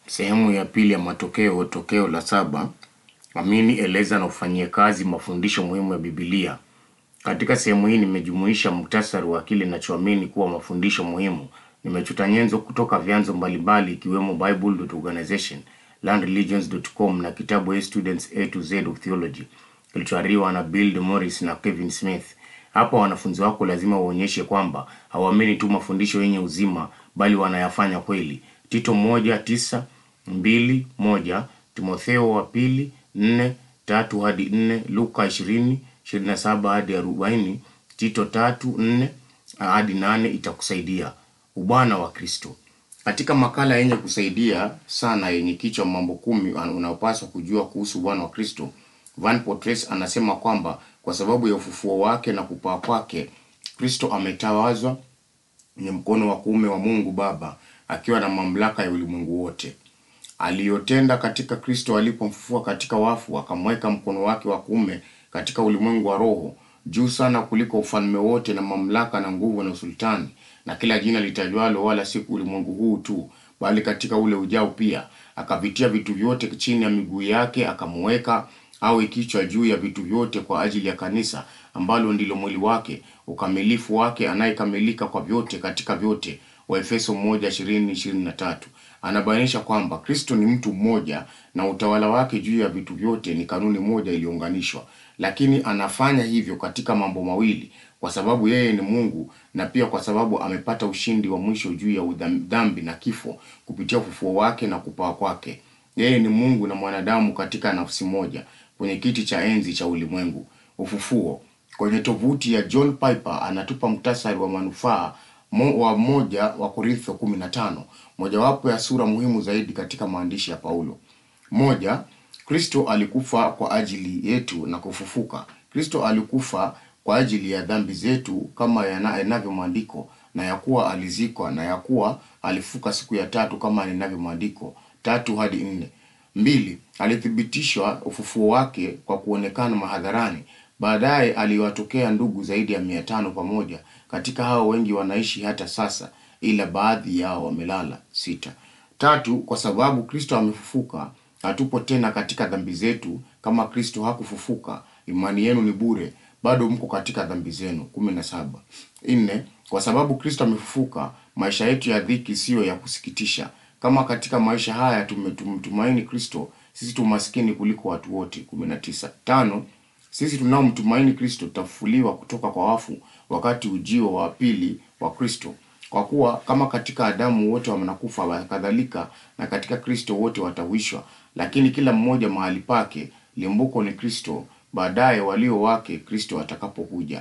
Sehemu ya pili ya matokeo, tokeo la saba. Amini, eleza na ufanyie kazi mafundisho muhimu ya Biblia. Katika sehemu hii nimejumuisha muhtasari wa kile ninachoamini kuwa mafundisho muhimu. Nimechota nyenzo kutoka vyanzo mbalimbali ikiwemo Bible.organization, landreligions.com na kitabu A Students A to Z of Theology kilichoariwa na Bill Morris na Kevin Smith. Hapa wanafunzi wako lazima waonyeshe kwamba hawaamini tu mafundisho yenye uzima bali wanayafanya kweli. Tito moja tisa mbili moja Timotheo wa pili nne tatu hadi nne Luka ishirini ishirini na saba hadi arobaini Tito tatu nne hadi nane itakusaidia. Ubwana wa Kristo. Katika makala yenye kusaidia sana yenye kichwa mambo kumi unaopaswa kujua kuhusu Bwana wa Kristo, Van Potres anasema kwamba kwa sababu ya ufufuo wake na kupaa kwake, Kristo ametawazwa kwenye mkono wa kuume wa Mungu Baba akiwa na mamlaka ya ulimwengu wote. Aliyotenda katika Kristo alipomfufua katika wafu, akamweka mkono wake wa kuume katika ulimwengu wa roho, juu sana kuliko ufalme wote na mamlaka na nguvu na usultani na kila jina litajwalo, wala si ulimwengu huu tu, bali katika ule ujao pia. Akavitia vitu vyote chini ya miguu yake, akamuweka awe kichwa juu ya vitu vyote kwa ajili ya kanisa, ambalo ndilo mwili wake, ukamilifu wake, anayekamilika kwa vyote katika vyote. Waefeso moja ishirini ishirini na tatu. Anabainisha kwamba Kristo ni mtu mmoja na utawala wake juu ya vitu vyote ni kanuni moja iliyounganishwa, lakini anafanya hivyo katika mambo mawili, kwa sababu yeye ni Mungu na pia kwa sababu amepata ushindi wa mwisho juu ya udham- dhambi na kifo kupitia ufufuo wake na kupaa kwake. Yeye ni Mungu na mwanadamu katika nafsi moja kwenye kiti cha enzi cha ulimwengu. Ufufuo. Kwenye tovuti ya John Piper anatupa mtasari wa manufaa mo, wa moja wa Korintho 15, mojawapo ya sura muhimu zaidi katika maandishi ya Paulo. Moja, Kristo alikufa kwa ajili yetu na kufufuka. Kristo alikufa kwa ajili ya dhambi zetu kama yana- yanavyo maandiko, na ya kuwa alizikwa, na ya kuwa alifuka siku ya tatu kama yanavyo maandiko tatu hadi nne. Mbili, alithibitishwa ufufuo wake kwa kuonekana mahadharani. Baadaye aliwatokea ndugu zaidi ya mia tano pamoja. Katika hao wengi wanaishi hata sasa, ila baadhi yao wamelala. Sita. Tatu, kwa sababu Kristo amefufuka, hatupo tena katika dhambi zetu. Kama Kristo hakufufuka, imani yenu ni bure, bado mko katika dhambi zenu. kumi na saba. Nne, kwa sababu Kristo amefufuka, maisha yetu ya dhiki siyo ya kusikitisha. Kama katika maisha haya tumemtumaini Kristo, sisi tu maskini kuliko watu wote. kumi na tisa. Tano, sisi tunaomtumaini Kristo tutafufuliwa kutoka kwa wafu wakati ujio wa pili wa Kristo. Kwa kuwa kama katika Adamu wote wanakufa, kadhalika na katika Kristo wote watawishwa, lakini kila mmoja mahali pake. Limbuko ni Kristo, baadaye walio wake Kristo atakapokuja.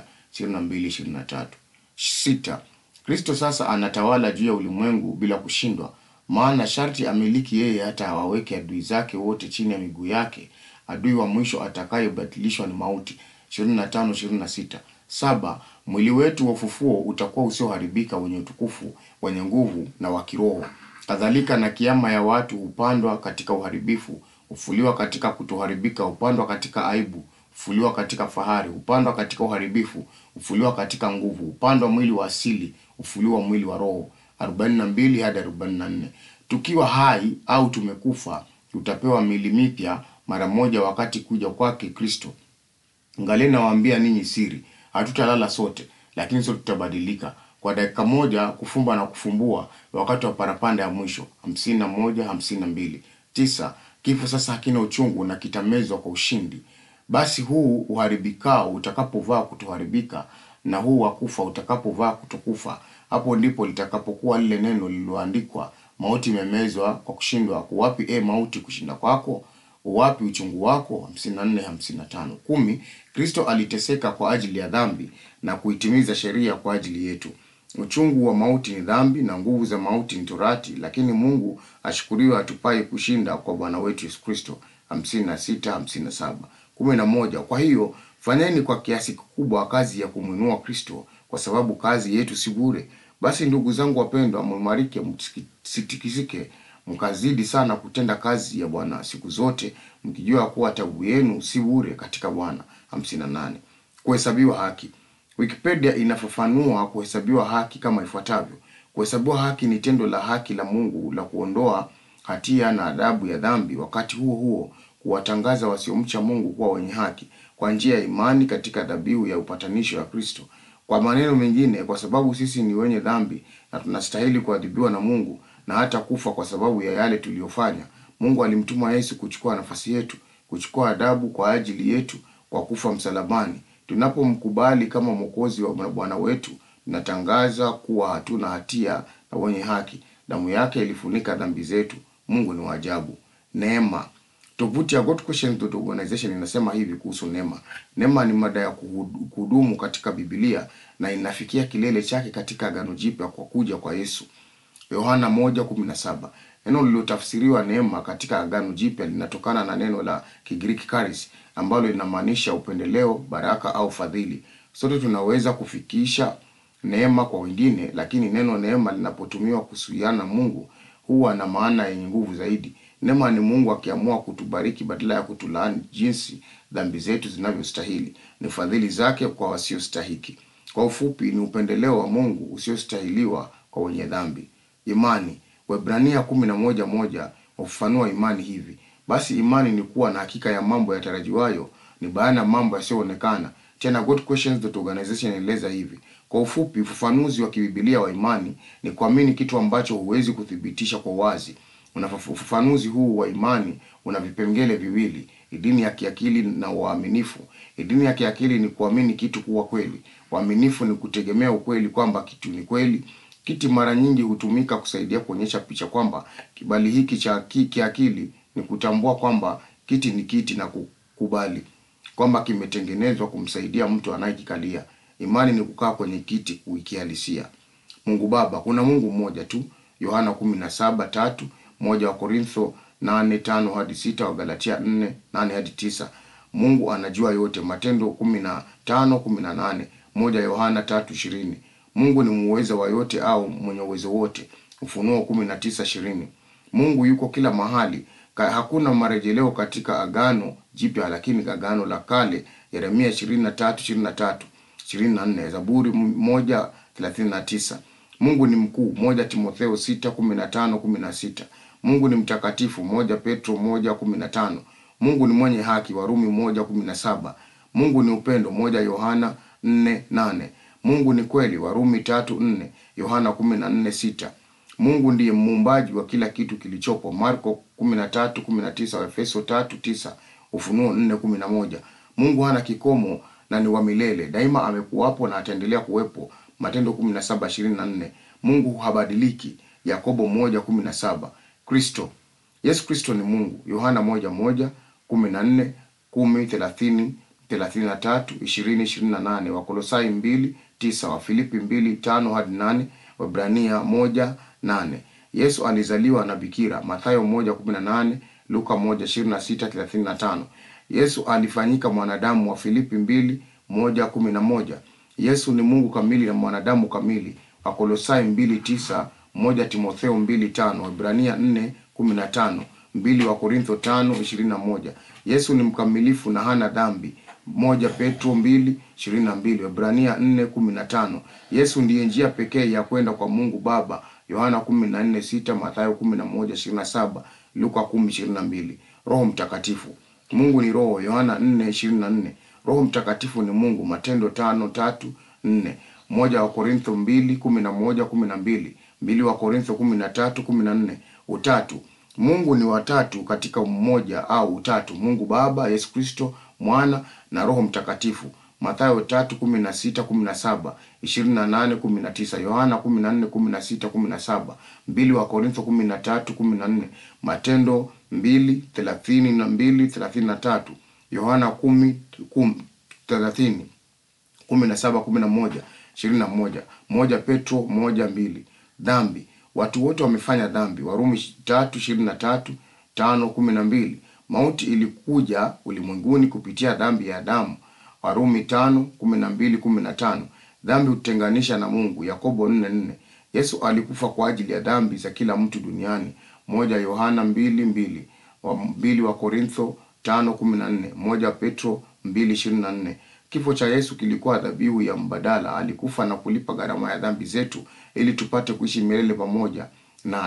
22:23. Sita. Kristo sasa anatawala juu ya ulimwengu bila kushindwa, maana sharti amiliki yeye hata awaweke adui zake wote chini ya miguu yake. Adui wa mwisho atakayebatilishwa ni mauti. 25 26. Saba, mwili wetu wa ufufuo utakuwa usioharibika, wenye utukufu, wenye nguvu na wa kiroho. Kadhalika na kiama ya watu hupandwa katika uharibifu, hufuliwa katika kutoharibika, hupandwa katika aibu, hufuliwa katika fahari, hupandwa katika uharibifu, hufuliwa katika nguvu, hupandwa mwili wa asili, hufuliwa mwili wa roho. 42 hadi 44. Tukiwa hai au tumekufa, tutapewa miili mipya mara moja wakati kuja kwake Kristo. Ngali nawaambia ninyi siri, hatutalala sote, lakini sote tutabadilika kwa dakika moja, kufumba na kufumbua, wakati wa parapanda ya mwisho. hamsini na moja hamsini na mbili tisa. Kifo sasa hakina uchungu na kitamezwa kwa ushindi. Basi huu uharibikao utakapovaa kutoharibika, na huu wa kufa utakapovaa kutokufa, hapo ndipo litakapokuwa lile neno lililoandikwa, mauti imemezwa kwa kushindwa. Kuwapi e mauti kushinda kwako? Uwapi uchungu wako? 54 55. Kumi. Kristo aliteseka kwa ajili ya dhambi na kuitimiza sheria kwa ajili yetu. Uchungu wa mauti ni dhambi na nguvu za mauti ni torati, lakini Mungu ashukuriwe atupaye kushinda kwa Bwana wetu Yesu Kristo. 56 57. Kumi na moja. Kwa hiyo fanyeni kwa kiasi kikubwa kazi ya kumwinua Kristo, kwa sababu kazi yetu si bure. Basi ndugu zangu wapendwa, muimarike, msitikisike, mkazidi sana kutenda kazi ya Bwana siku zote, mkijua kuwa taabu yenu si bure katika Bwana. 58. Kuhesabiwa haki. Wikipedia inafafanua kuhesabiwa haki kama ifuatavyo: kuhesabiwa haki ni tendo la haki la Mungu la kuondoa hatia na adhabu ya dhambi, wakati huo huo kuwatangaza wasiomcha Mungu kuwa wenye haki kwa njia ya imani katika dhabihu ya upatanisho ya Kristo. Kwa maneno mengine, kwa sababu sisi ni wenye dhambi na tunastahili kuadhibiwa na Mungu na hata kufa kwa sababu ya yale tuliyofanya, Mungu alimtuma Yesu kuchukua nafasi yetu, kuchukua adhabu kwa ajili yetu kwa kufa msalabani. Tunapomkubali kama mwokozi wa Bwana wetu, tunatangaza kuwa hatuna hatia na wenye haki. Damu yake ilifunika dhambi zetu. Mungu ni wa ajabu. Neema. Tovuti ya GodQuestions.organization inasema hivi kuhusu neema. Neema ni mada ya kuhudu- kudumu katika Biblia na inafikia kilele chake katika Agano Jipya kwa kuja kwa Yesu. Yohana 1:17. Neno lililotafsiriwa neema katika Agano Jipya linatokana na neno la Kigiriki charis ambalo linamaanisha upendeleo, baraka au fadhili. Sote tunaweza kufikisha neema kwa wengine, lakini neno neema linapotumiwa kuhusiana na Mungu huwa na maana yenye nguvu zaidi. Neema ni Mungu akiamua kutubariki badala ya kutulaani jinsi dhambi zetu zinavyostahili. Ni fadhili zake kwa wasiostahiki. Kwa ufupi, ni upendeleo wa Mungu usiostahiliwa kwa wenye dhambi. Imani. Waebrania kumi na moja moja wafafanua imani hivi: basi imani ni kuwa na hakika ya mambo yatarajiwayo, ni bayana ya mambo yasiyoonekana. Tena GodQuestions.organization inaeleza hivi: kwa ufupi, ufafanuzi wa kibibilia wa imani ni kuamini kitu ambacho huwezi kuthibitisha kwa wazi. Unafafu- Ufafanuzi huu wa imani una vipengele viwili: idini ya kiakili na uaminifu. Idini ya kiakili ni kuamini kitu kuwa kweli. Uaminifu ni kutegemea ukweli kwamba kitu ni kweli. Kiti mara nyingi hutumika kusaidia kuonyesha picha kwamba kibali hiki cha ki- kiakili ni kutambua kwamba kiti ni kiti na kukubali kwamba kimetengenezwa kumsaidia mtu anayekikalia. Imani ni kukaa kwenye kiti kuikihalisia. Mungu Baba, kuna Mungu mmoja tu. Yohana 17:3, moja wa Korintho 8:5 hadi 6, wa Galatia 4:8 hadi 9. Mungu anajua yote. Matendo 15:18, moja Yohana 3:20. Mungu ni muweza wa yote au mwenye uwezo wote. Ufunuo 19:20. Mungu yuko kila mahali. Ka, hakuna marejeleo katika Agano Jipya, lakini Agano la Kale, Yeremia 23:23, 24, Zaburi 1:39. Mungu ni mkuu, moja Timotheo 6:15, 16. Mungu ni mtakatifu, moja Petro 1:15. Mungu ni mwenye haki, Warumi 1:17. Mungu ni upendo, moja Yohana 4:8. Mungu ni kweli, Warumi 3:4, Yohana 14:6. Mungu ndiye muumbaji wa kila kitu kilichopo, Marko 13:19, Efeso 3:9, Ufunuo 4:11. Mungu hana kikomo na ni wa milele, daima amekuwapo na ataendelea kuwepo, Matendo 17:24. Mungu habadiliki, Yakobo 1:17. Kristo. Yesu Kristo ni Mungu, Yohana 1:1, 14, 10, 30, 33, 20, 28, Wakolosai 2:9, Wafilipi 2:5 hadi 8, Waebrania 1:8. Yesu alizaliwa na bikira, Mathayo 1:18, Luka 1:26, 35. Yesu alifanyika mwanadamu, wa Filipi 2:1-11. Yesu ni Mungu kamili na mwanadamu kamili, Wakolosai 2:9, 1 Timotheo 2:5, Waebrania 4:15, 2 wa Korintho 5:21. Yesu ni mkamilifu na hana dhambi, moja Petro 2:22, Waebrania 4:15. Yesu ndiye njia pekee ya kwenda kwa Mungu Baba, Yohana 14:6, Mathayo 11:27, Luka 10:22. Roho Mtakatifu. Mungu ni Roho, Yohana 4:24. Roho Mtakatifu ni Mungu, Matendo 5:3-4. Moja wa Korintho 2:11-12, mbili wa Korintho 13:14. Utatu. Mungu ni watatu katika mmoja au utatu: Mungu Baba, Yesu Kristo Mwana na Roho Mtakatifu. Mathayo 3:16-17, 28-19, Yohana 14:16-17, mbili wa Korintho 13:14, Matendo 2:32-33, Yohana 10:30, 17-11, 21, moja Petro 1:2. Dhambi. Watu wote wamefanya dhambi, Warumi 3:23, 5:12. Mauti ilikuja ulimwenguni kupitia dhambi ya Adamu, Warumi 5:12-15. Dhambi hutenganisha na Mungu, Yakobo 4:4. Yesu alikufa kwa ajili ya dhambi za kila mtu duniani, moja Yohana 2:2, wa mbili wa Korintho 5:14, moja Petro 2:24. Kifo cha Yesu kilikuwa dhabihu ya mbadala. Alikufa na kulipa gharama ya dhambi zetu ili tupate kuishi milele pamoja naye.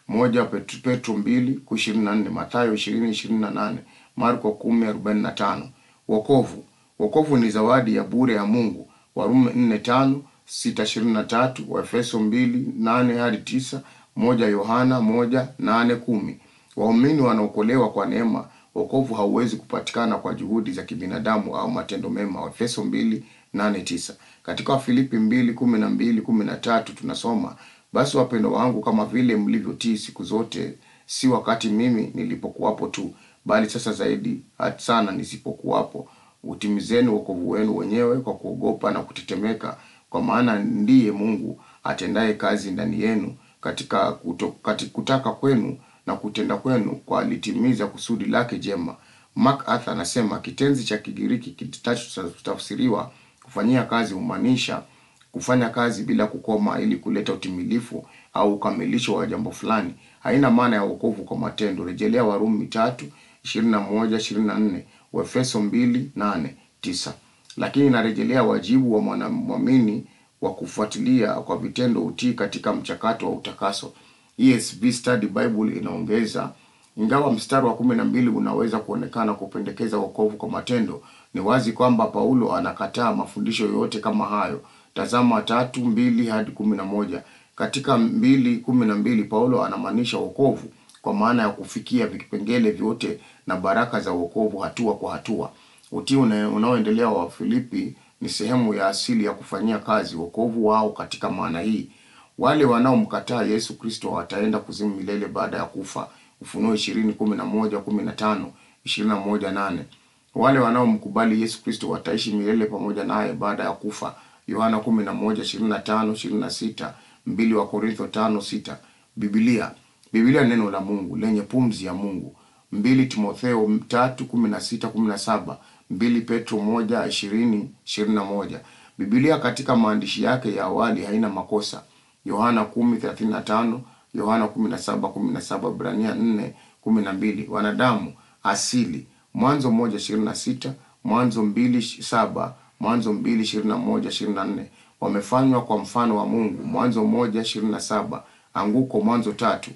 moja Petro, Petro mbili ishirini na nne Mathayo ishirini ishirini na nane Marko kumi arobaini na tano Wokovu. Wokovu ni zawadi ya bure ya Mungu. Warumi nne tano sita ishirini na tatu Waefeso mbili nane hadi tisa moja Yohana moja nane kumi Waumini wanaokolewa kwa neema. Wokovu hauwezi kupatikana kwa juhudi za kibinadamu au matendo mema. Waefeso mbili nane tisa. Katika Wafilipi mbili kumi na mbili kumi na tatu tunasoma basi wapendo wangu, kama vile mlivyotii siku zote, si wakati mimi nilipokuwapo tu, bali sasa zaidi hata sana nisipokuwapo, utimizeni wokovu wenu wenyewe kwa kuogopa na kutetemeka, kwa maana ndiye Mungu atendaye kazi ndani yenu katika kuto, katika kutaka kwenu na kutenda kwenu kwa alitimiza kusudi lake jema. MacArthur anasema kitenzi cha Kigiriki kitachotafsiriwa kufanyia kazi humaanisha kufanya kazi bila kukoma ili kuleta utimilifu au ukamilisho wa jambo fulani. Haina maana ya wokovu kwa matendo. Rejelea Warumi tatu ishirini na moja ishirini na nne Waefeso mbili nane tisa. Lakini inarejelea wajibu wa mwanamwamini wa kufuatilia kwa vitendo utii katika mchakato wa utakaso. ESV Study Bible inaongeza ingawa mstari wa kumi na mbili unaweza kuonekana kupendekeza wokovu kwa matendo, ni wazi kwamba Paulo anakataa mafundisho yoyote kama hayo. Tazama tatu mbili hadi kumi na moja. Katika mbili kumi na mbili Paulo anamaanisha wokovu kwa maana ya kufikia vipengele vyote na baraka za wokovu hatua kwa hatua. Utii unaoendelea wa Filipi ni sehemu ya asili ya kufanyia kazi wokovu wao. Katika maana hii, wale wanaomkataa Yesu Kristo wataenda kuzimu milele baada ya kufa. Ufunuo ishirini kumi na moja kumi na tano ishirini na moja nane. Wale wanaomkubali Yesu Kristo wataishi milele pamoja naye baada ya kufa. Yohana kumi na moja ishirini na tano ishirini na sita mbili wa Korintho tano sita. Biblia Biblia neno la Mungu lenye pumzi ya Mungu. mbili Timotheo tatu kumi na sita kumi na saba mbili Petro moja ishirini ishirini na moja. Biblia katika maandishi yake ya awali haina makosa. Yohana kumi thelathini na tano Yohana kumi na saba kumi na saba Ibrania nne kumi na mbili. Wanadamu asili Mwanzo moja ishirini na sita Mwanzo mbili saba Mwanzo mbili ishirini na moja ishirini na nne wamefanywa kwa mfano wa Mungu. Mwanzo moja ishirini na saba Anguko Mwanzo tatu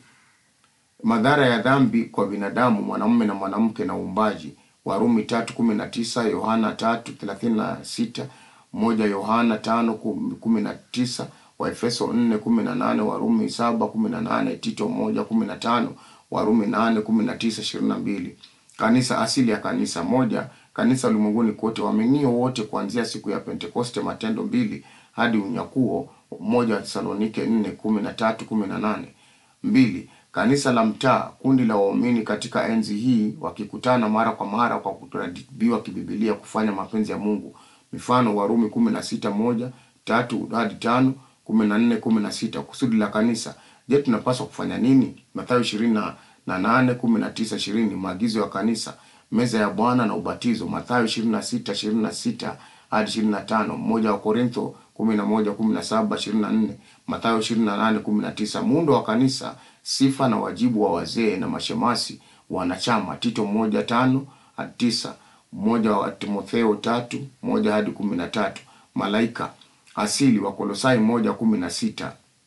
Madhara ya dhambi kwa binadamu, mwanamume na mwanamke na uumbaji. Warumi tatu kumi na tisa Yohana tatu thelathini na sita moja Yohana tano kumi na tisa Waefeso nne kumi na nane Warumi saba kumi na nane Tito moja kumi na tano Warumi nane kumi na tisa ishirini na mbili Kanisa, asili ya kanisa moja Kanisa ulimwenguni kote, waaminio wote kuanzia siku ya Pentekoste, Matendo mbili hadi unyakuo, moja wa Thesalonike nne kumi na tatu kumi na nane mbili Kanisa la mtaa, kundi la waumini katika enzi hii wakikutana mara kwa mara kwa kuratibiwa kibibilia kufanya mapenzi ya Mungu. Mifano Warumi kumi na sita moja tatu hadi tano kumi na nne kumi na sita Kusudi la kanisa. Je, tunapaswa kufanya nini? Mathayo ishirini na nane kumi na tisa ishirini Maagizo ya kanisa, meza ya Bwana na ubatizo. Mathayo ishirini na sita ishirini na sita hadi ishirini na tano Moja wa Korintho kumi na moja kumi na saba ishirini na nne Mathayo ishirini na nane kumi na tisa Muundo wa kanisa sifa na wajibu wa wazee na mashemasi wanachama. Tito moja tano hadi tisa moja wa Timotheo tatu moja hadi kumi na tatu Malaika asili wa Kolosai moja kumi na sita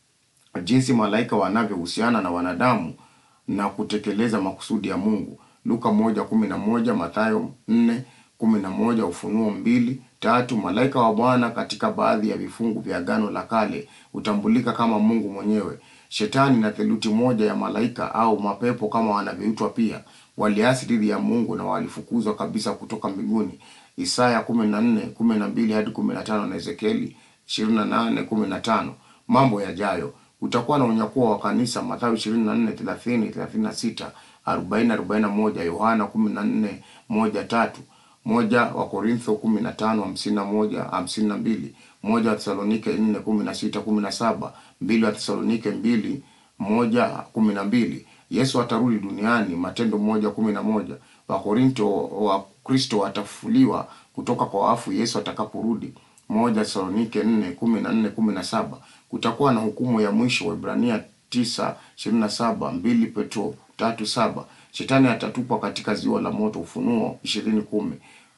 jinsi malaika wanavyohusiana na wanadamu na kutekeleza makusudi ya Mungu. Luka moja kumi na moja Mathayo nne kumi na moja Ufunuo mbili tatu Malaika wa Bwana katika baadhi ya vifungu vya Agano la Kale hutambulika kama Mungu mwenyewe. Shetani na theluthi moja ya malaika au mapepo kama wanavyoitwa pia waliasi dhidi ya Mungu na walifukuzwa kabisa kutoka mbinguni. Isaya kumi na nne kumi na mbili hadi kumi na tano na Ezekieli ishirini na nane kumi na tano Mambo yajayo utakuwa na unyakuo wa kanisa. Mathayo ishirini na nne thelathini thelathini na sita arobaini arobaini na moja Yohana kumi na nne moja tatu moja wa Korintho kumi na tano hamsini na moja hamsini na mbili moja wa Thesalonike nne kumi na sita kumi na saba mbili wa Thesalonike mbili moja kumi na mbili Yesu atarudi duniani. Matendo moja kumi na moja Wakorinto wa Kristo watafufuliwa kutoka kwa wafu Yesu atakaporudi. moja Thesalonike nne kumi na nne kumi na saba Kutakuwa na hukumu ya mwisho. Waebrania tisa ishirini na saba mbili Petro tatu saba Shetani atatupwa katika ziwa la moto. Ufunuo ishirini kumi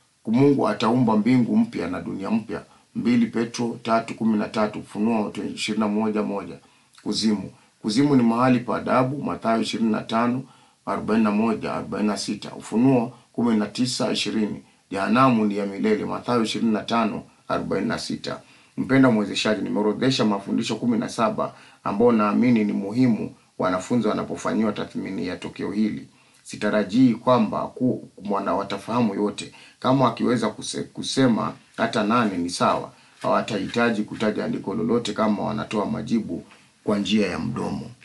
Mungu ataumba mbingu mpya na dunia mpya. mbili Petro tatu kumi na tatu Ufunuo ishirini na moja moja Kuzimu Kuzimu ni mahali pa adabu, Mathayo 25 41 46. Ufunuo 19 20. Jehanamu ni ya milele, Mathayo 25 46. Mpenda mwezeshaji, nimeorodhesha mafundisho kumi na saba ambao naamini ni muhimu wanafunzi wanapofanyiwa tathmini ya tokeo hili. Sitarajii kwamba ku mwana watafahamu yote. Kama wakiweza kuse, kusema hata nane ni sawa. Hawatahitaji kutaja andiko lolote kama wanatoa majibu kwa njia ya mdomo.